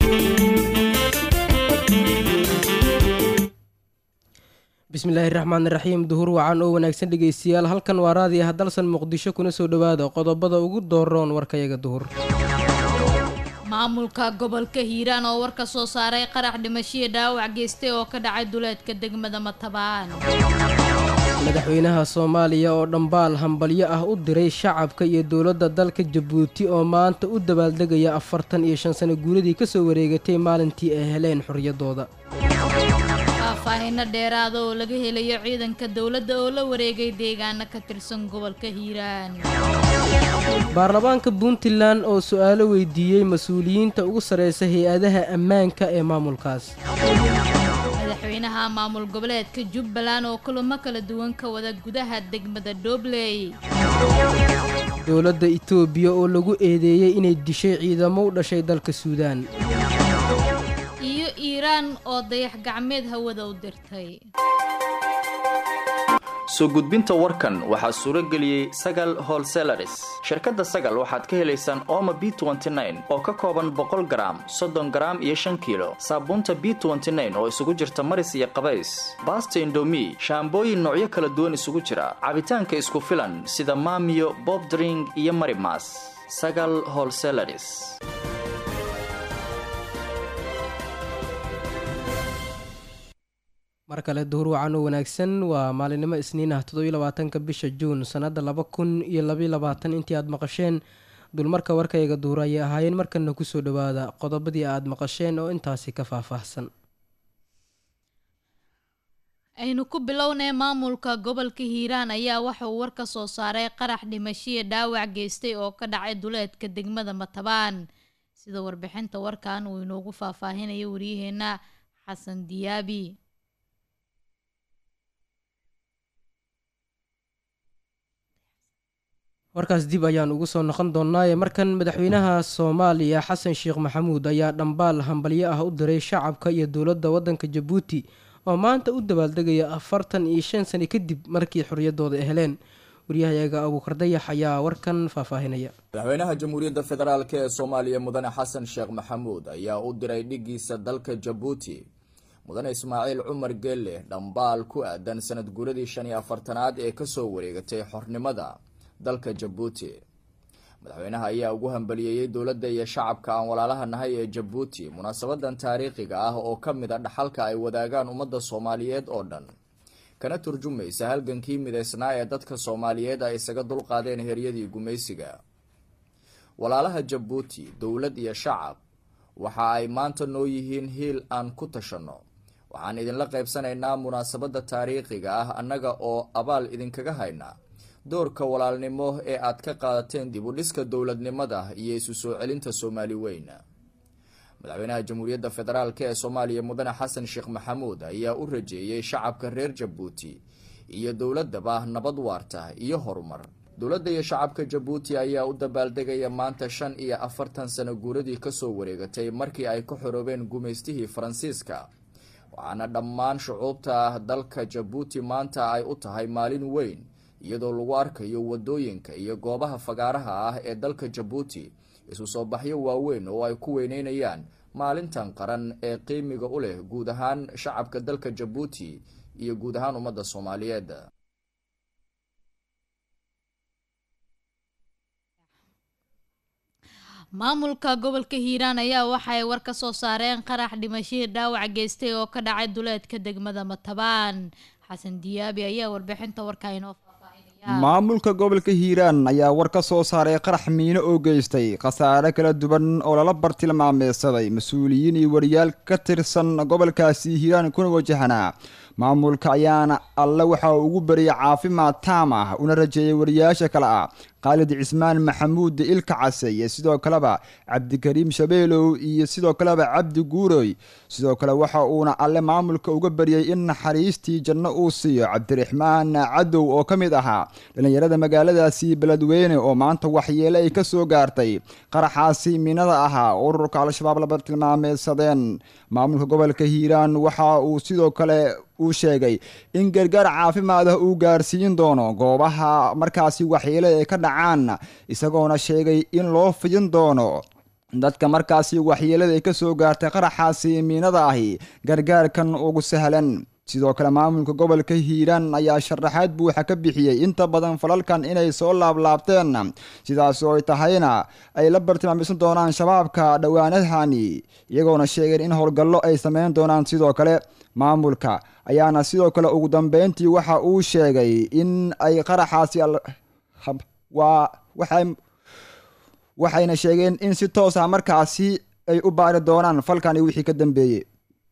bismillaahi raxmaan raxiim duhur wacan oo wanaagsan dhegeystayaal halkan waa raadi ah dalsan muqdisho kuna soo dhowaada qodobada ugu dooroon warkayaga duhur maamulka gobolka hiiraan oo war ka soo saaray qarax dhimashihii dhaawac geystay oo ka dhacay duleedka degmada matabaan madaxweynaha soomaaliya oo dhambaal hambalyo ah u diray shacabka iyo dowladda dalka jabuuti oo maanta u dabaaldegaya afartan iyo shan sano guuladii kasoo wareegatay maalintii ay heleen xorriyadooda faahfaahino dheeraada oo laga helayo ciidanka dowladda oo la wareegay deegaano ka tirsan gobolka hiiraan baarlamaanka puntland oo su-aalo weydiiyey mas-uuliyiinta ugu sarreysa hay-adaha ammaanka ee maamulkaas madaxweynaha maamul goboleedka jubbaland oo kulamo kala duwan ka wada gudaha degmada dhobley dowladda itoobiya oo lagu eedeeyey inay dishay ciidamo u dhashay dalka suudaan iyo iiraan oo dayax gacmeed hawada u dirtay soo gudbinta warkan waxaa suuro geliyey sagal holselaris shirkadda sagal waxaad ka helaysaan ooma b oo ka kooban boqol garaam soddon garaam iyo shan kiilo saabuunta b oo isugu jirta maris iyo qabays baasta indomi shaambooyin noocyo kala duwan isugu jira cabitaanka isku filan sida maamiyo bobdring iyo marimas sagal holselaris mar kale duhur wacan oo wanaagsan waa maalinimo isniin ah toddobiyo labaatanka bisha juun sannadda laba kun iyo labaiyo labaatan intii aad maqasheen dulmarka warkayga duhur ayay ahaayeen markana kusoo dhowaada qodobadii aad maqasheen oo intaasi ka faahfaahsan aynu ku bilownay maamulka gobolka hiiraan ayaa waxa uu war ka soo saaray qarax dhimashihii dhaawac geystay oo ka dhacay duleedka degmada matabaan sida warbixinta warkan uu inoogu faahfaahinayo waryaheena xasan diyaabi warkaas dib ayaan ugu soo noqon doonaaye markan madaxweynaha soomaaliya xasan sheekh maxamuud ayaa dhambaal hambalyo ah u diray shacabka iyo dowladda waddanka jabuuti oo maanta u dabaaldegaya afartan iyo shan sani kadib markii xorriyadooda ay heleen waryahayaga abuukar dayax ayaa warkan faahfaahinaya madaxweynaha jamhuuriyadda federaalk ee soomaaliya mudane xasan sheekh maxamuud ayaa u diray dhigiisa dalka jabuuti mudane ismaaciil cumar geelle dhambaal ku aadan sanad guuradii shan iyo afartanaad ee kasoo wareegatay xornimada dalka jabuuti madaxweynaha ayaa ugu hambaliyeeyey dowladda iyo shacabka aan walaalaha nahay ee jabuuti munaasabadan taariikhiga ah oo ka mid a dhaxalka ay wadaagaan ummadda soomaaliyeed oo dhan kana turjumaysa halgankii midaysnaa ee dadka soomaaliyeed ay isaga dulqaadeen heryadii gumaysiga walaalaha jabuuti dowlad iyo shacab waxa ay maanta noo yihiin hiil aan ku tashanno waxaan idinla qaybsanaynaa munaasabadda taariikhiga ah annaga oo abaal idinkaga hayna doorka walaalnimo ee aad ka qaadateen dib u dhiska dowladnimada iyo isu soo celinta soomaali weyn madaxweynaha jamhuuriyadda federaalk ee soomaaliya mudane xasan sheekh maxamuud ayaa u rajeeyey shacabka reer jabuuti iyo dowladaba nabad waarta iyo horumar dowladda iyo shacabka jabuuti ayaa u dabaaldegaya maanta shan iyo afartan sano guuradii kasoo wareegatay markii ay ka xoroobeen gumaystihii faransiiska waxaana dhammaan shucuubta dalka jabuuti maanta ay u tahay maalin weyn iyadoo lagu arkayo wadooyinka iyo goobaha fagaaraha ah ee dalka jabuuti isu soo baxyo waaweyn oo ay ku weyneynayaan maalintan qaran ee qiimiga u leh guud ahaan shacabka dalka jabuuti iyo guud ahaan ummadda soomaaliyeed maamulka gobolka hiiraan ayaa waxaay war ka soo saareen qarax dhimashihii dhaawac geystay oo ka dhacay duleedka degmada matabaan xasan diyaabi ayaa warbixinta warkaa inoo maamulka gobolka hiiraan ayaa war ka soo saaray qarax miino oo geystay khasaare kala duwan oo lala bartilmaameedsaday mas-uuliyiin iyo wariyaal ka tirsan gobolkaasi hiiraan kuna wajahanaa maamulka ayaana alle waxa uu ugu bariyay caafimaad taam ah una rajeeyay wariyaasha kale ah khaalid cismaan maxamuud ilka case iyo sidoo kaleba cabdikariim shabeelow iyo sidoo kaleba cabdi guuroy sidoo kale waxa uuna alle maamulka uga baryay in naxariistii janno uu siiyo cabdiraxmaan cadow oo ka mid ahaa dhallinyarada magaaladaasi beledweyne oo maanta waxyeele ay ka soo gaartay qaraxaasi miinada ahaa oo ururka al-shabaab laba tilmaameedsadeen maamulka gobolka hiiraan waxa uu sidoo kale uu sheegay in gargaar caafimaad ah uu gaarsiin doono goobaha markaasi waxyeele ay ka dhacaan isagoona sheegay in loo fidin doono dadka markaasi waxyeelada ay ka soo gaartay qaraxaasi miinada ahi gargaarkan ugu sahlan sidoo kale maamulka gobolka hiiraan ayaa sharaxaad buuxa ka bixiyey inta badan falalkan inay soo laablaabteen sidaas oo ay tahayna ay la bartilmaameysan doonaan shabaabka dhowaanahani iyagoona sheegeen in howlgallo ay sameyn doonaan sidoo kale maamulka ayaana sidoo kale ugu dambeyntii waxa uu sheegay in ay qaraxaasi waa waxay waxayna sheegeen in si toos ah markaasi ay u baari doonaan falkani wixii ka dambeeyey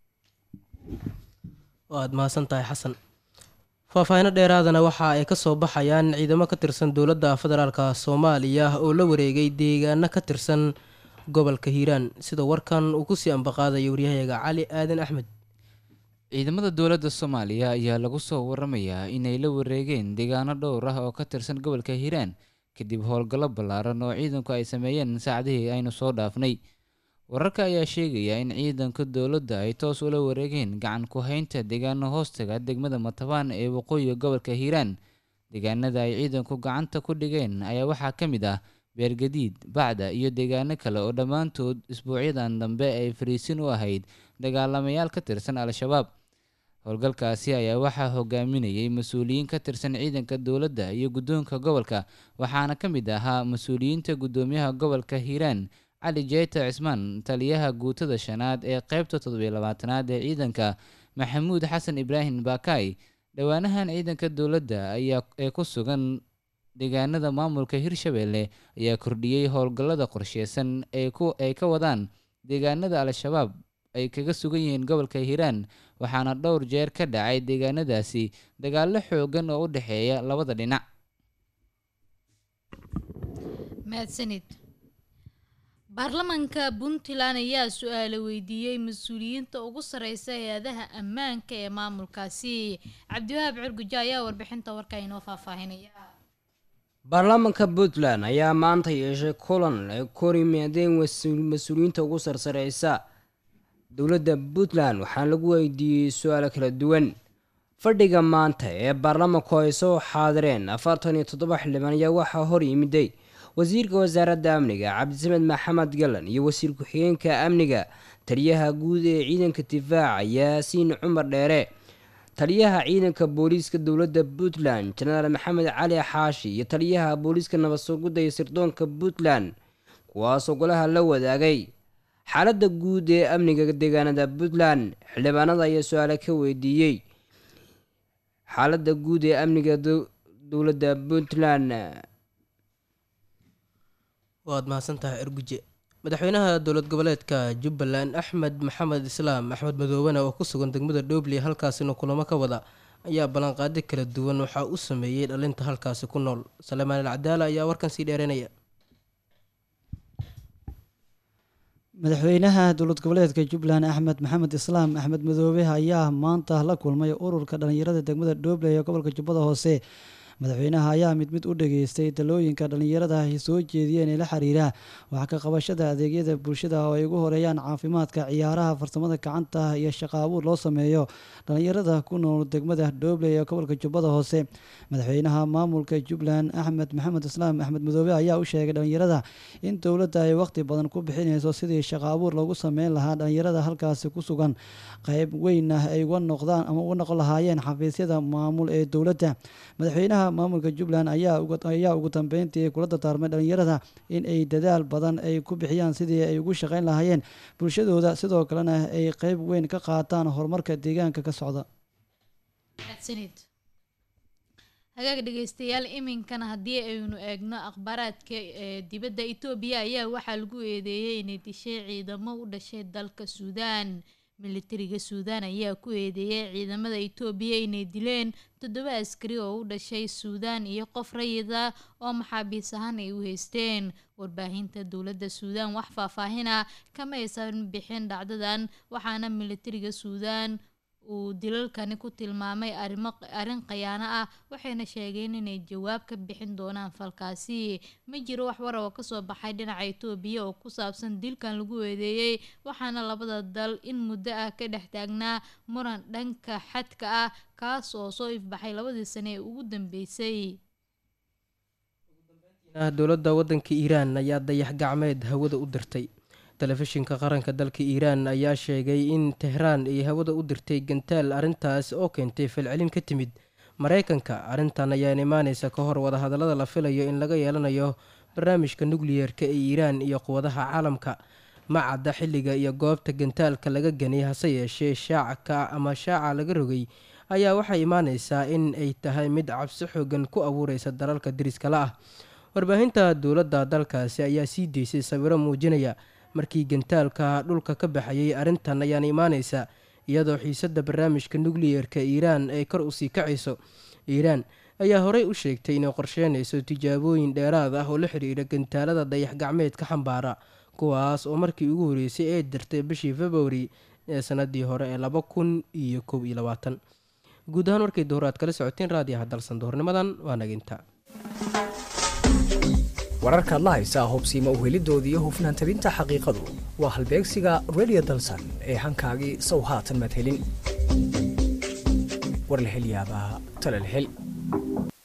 waad mahadsan tahay xasan faahfaahino dheeraadana waxa ay kasoo baxayaan ciidamo ka tirsan dowladda federaalk soomaaliya oo la wareegay deegaano ka tirsan gobolka hiiraan sida warkan uu kusii ambaqaadaya waryahayaga cali aadan axmed ciidamada dowladda soomaaliya ayaa lagu soo waramayaa inay la wareegeen deegaano dhowr ah oo ka tirsan gobolka hiiraan kadib howlgallo ballaaran oo ciidanku ay sameeyeen saacdihii aynu soo dhaafnay wararka ayaa sheegaya in ciidanka dowladda ay toos ula wareegeen gacan ku haynta deegaano hoostaga degmada matabaan ee waqooyiga gobolka hiiraan deegaanada ay ciidanku gacanta ku dhigeen ayaa waxaa ka mid ah beergadiid bacda iyo deegaano kale oo dhammaantood isbuucyadan dambe ay fariisin u ahayd dagaalamayaal ka tirsan al-shabaab howlgalkaasi ayaa waxaa hogaaminayay mas-uuliyiin ka tirsan ciidanka dowladda iyo guddoonka gobolka waxaana ka mid ahaa mas-uuliyiinta guddoomiyaha gobolka hiiraan cali jeyta cismaan taliyaha guutada shanaad ee qeybta toddobiyo labaatanaad ee ciidanka maxamuud xasan ibraahim baakaay dhowaanahan ciidanka dowladda ayaa ee ku sugan deegaanada maamulka hirshabeelle ayaa kordhiyey howlgallada qorsheysan ee ku ay ka wadaan deegaanada al-shabaab ay kaga sugan yihiin gobolka hiiraan waxaana dhowr jeer ka dhacay deegaanadaasi dagaallo xoogan oo u dhexeeya labada dhinac mahadsanid baarlamaanka puntland ayaa su-aalo weydiiyey mas-uuliyiinta ugu sareysa hay-adaha ammaanka ee maamulkaasi cabdiwahaab curgujo ayaa warbixinta warka inoo faahfaahinaya baarlamaanka puntland ayaa maanta yeeshay kulan ay kor yimaadeen mas-uuliyiinta ugu sarsareysa dowladda puntland waxaana lagu weydiiyey su-aalo kala duwan fadhiga maanta ee baarlamaanku ay soo xaadireen afartan iyo toddoba xildhibaan ayaa waxaa hor yimiday wasiirka wasaaradda amniga cabdisamed maxamed galan iyo wasiir ku-xigeenka amniga taliyaha guud ee ciidanka difaaca yaasiin cumar dheere taliyaha ciidanka booliiska dowladda puntland jenaraal maxamed cali xaashi iyo taliyaha booliiska nabad sugidda iyo sirdoonka puntland kuwaasoo golaha la wadaagay xaaladda guud ee amniga deegaanada puntland xildhibaanada ayaa su-aale ka weydiiyey xaaladda guud ee amniga dowladda puntland waad mahadsantahay erguje madaxweynaha dowlad goboleedka jubbaland axmed maxamed islaam axmed madoobane oo ku sugan degmada dhobley halkaasina kulamo ka wada ayaa ballanqaadi kala duwan waxaa u sameeyey dhalinta halkaasi ku nool salemaan al cadaala ayaa warkan sii dheeranaya madaxweynaha dowlad goboleedka jubbaland axmed maxamed islaam axmed madoobe ayaa maanta la kulmay ururka dhalinyarada degmada dhobley ee gobolka jubbada hoose madaxweynaha ayaa mid mid u dhageystay talooyinka dhallinyarada ay soo jeediyeen ee la xiriira wax ka qabashada adeegyada bulshada oo ay ugu horeeyaan caafimaadka ciyaaraha farsamada gacanta iyo shaqo abuur loo sameeyo dhallinyarada ku nool degmada dhobley ee gobolka jubbada hoose madaxweynaha maamulka jubbaland axmed maxamed islaam axmed madoobe ayaa u sheegay dhallinyarada in dowladda ay waqti badan ku bixinayso sidii shaqo abuur loogu sameyn lahaa dhallinyarada halkaasi ku sugan qayb weynna ay uga noqdaan ama uga noqon lahaayeen xafiisyada maamul ee dowladda madaxweynaha maamulka jubbaland ayaa ugu dambeyntii kula dardaarmay dhallinyarada in ay dadaal badan ay ku bixiyaan sidii ay ugu shaqeyn lahaayeen bulshadooda sidoo kalena ay qeyb weyn ka qaataan horumarka deegaanka ka socda hagaag dhegeystayaal iminkana haddii aynu eegno akhbaaraadka dibadda etoobiya ayaa waxaa lagu eedeeyey inay dishay ciidamo u dhashay dalka suudaan militariga suudaan ayaa ku eedeeyay ciidamada itoobiya inay dileen toddoba askari oo u dhashay suudaan iyo qof rayida oo maxaabiis ahaan ay u haysteen warbaahinta dowladda suudaan wax faahfaahina kama aysan bixin dhacdadan waxaana militariga suudaan uu dilalkani ku tilmaamay arimo arrin khayaano ah waxayna sheegeen inay jawaab ka bixin doonaan falkaasi ma jiro wax war oo kasoo baxay dhinaca itoobiya oo ku saabsan dilkan lagu eedeeyey waxaana labada dal in muddo ah ka dhex taagnaa muran dhanka xadka ah kaas oo soo ifbaxay labadii sane ee ugu dambeysay dowladda waddanka iiraan ayaa dayax gacmeed hawada u dirtay telefishinka qaranka dalka iiraan ayaa sheegay in tehraan ay hawada u dirtay gantaal arrintaas oo keentay falcelin ka timid mareykanka arrintan ayaan imaaneysa ka hor wadahadallada la filayo in laga yeelanayo barnaamijka nukliyeerka ee iiraan iyo quwadaha caalamka ma cadda xilliga iyo goobta gantaalka laga ganay hase yeeshee shaacka ama shaaca laga rogay ayaa waxay imaaneysaa in ay tahay mid cabsi xoogan ku abuureysa dalalka deriskala ah warbaahinta dowladda dalkaasi ayaa sii deysay sawiro muujinaya markii gantaalka dhulka ka baxayay arrintan ayaan imaaneysa iyadoo xiisadda barnaamijka nukliyeerka iiraan ay kor usii kacayso iiraan ayaa horey u sheegtay inay qorsheynayso tijaabooyin dheeraad ah oo la xiriira gantaalada dayax gacmeedka xambaara kuwaas oo markii ugu horeysay ee dirtay bishii februari ee sanadii hore ee laba kun iyo kow iyo labaatan guud ahaan warkay duhur aad kala socoteen raadiyaha dalsan duhurnimadan waa naginta wararkaad la haysaa hubsiima uhelidooda iyo hufnaan tabinta xaqiiqadu waa halbeegsiga redio dalsan ee hankaagii sow haatan maad helin war la hel yaabaa tale la hel